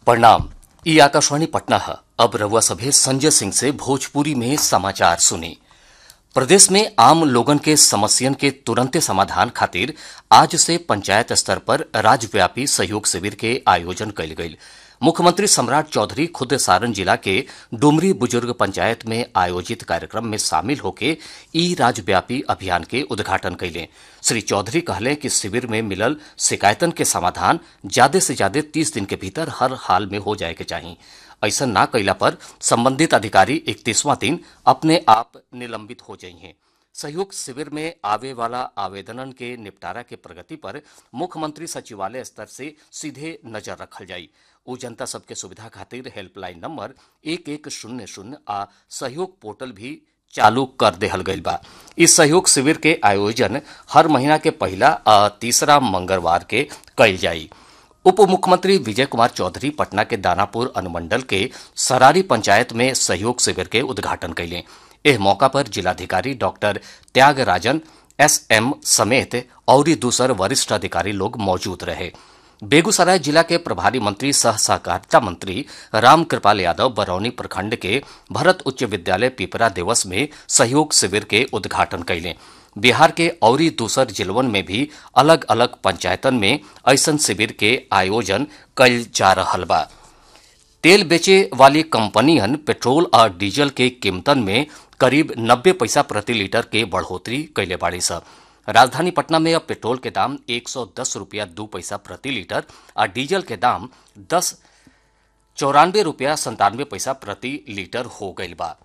प्रणाम ई आकाशवाणी पटना है अब रउआ सभे संजय सिंह से भोजपुरी में समाचार सुनी प्रदेश में आम लोगन के समस्यन के तुरंते समाधान खातिर आज से पंचायत स्तर पर राज्यव्यापी सहयोग शिविर के आयोजन कयल गईल मुख्यमंत्री सम्राट चौधरी खुद सारण जिला के डुमरी बुजुर्ग पंचायत में आयोजित कार्यक्रम में शामिल होके ई राज्यव्यापी अभियान के उद्घाटन कैले श्री चौधरी कहले कि शिविर में मिलल शिकायतन के समाधान ज्यादा से ज्यादा तीस दिन के भीतर हर हाल में हो जाए के चाहिए ऐसा ना कैला पर संबंधित अधिकारी इकतीसवां दिन अपने आप निलंबित हो जाइए सहयोग शिविर में आवे वाला आवेदनन के निपटारा के प्रगति पर मुख्यमंत्री सचिवालय स्तर से सीधे नजर रखल जाई उ जनता सबके सुविधा खातिर हेल्पलाइन नंबर एक एक शून्य शून्य आ सहयोग पोर्टल भी चालू कर देहल गईल बा इस सहयोग शिविर के आयोजन हर महीना के पहला आ तीसरा मंगलवार के कईल जाई उप मुख्यमंत्री विजय कुमार चौधरी पटना के दानापुर अनुमंडल के सरारी पंचायत में सहयोग शिविर के उद्घाटन कैले एह मौका पर जिलाधिकारी डॉक्टर त्यागराजन एस एम समेत और दूसर वरिष्ठ अधिकारी लोग मौजूद रहे बेगूसराय जिला के प्रभारी मंत्री सह सहकारिता मंत्री राम कृपाल यादव बरौनी प्रखंड के भरत उच्च विद्यालय पिपरा दिवस में सहयोग शिविर के उद्घाटन कैले बिहार के औरी दूसर जिलवन में भी अलग अलग पंचायतन में ऐसन शिविर के आयोजन कल जा रहल बा तेल बेचे वाली कंपनियन पेट्रोल और डीजल के कीमतन में करीब 90 पैसा प्रति लीटर के बढ़ोतरी कैले बाड़ी स राजधानी पटना में अब पेट्रोल के दाम 110 रुपया दू पैसा प्रति लीटर और डीजल के दाम दस चौरानवे रुपया संतानवे पैसा प्रति लीटर हो गईल बा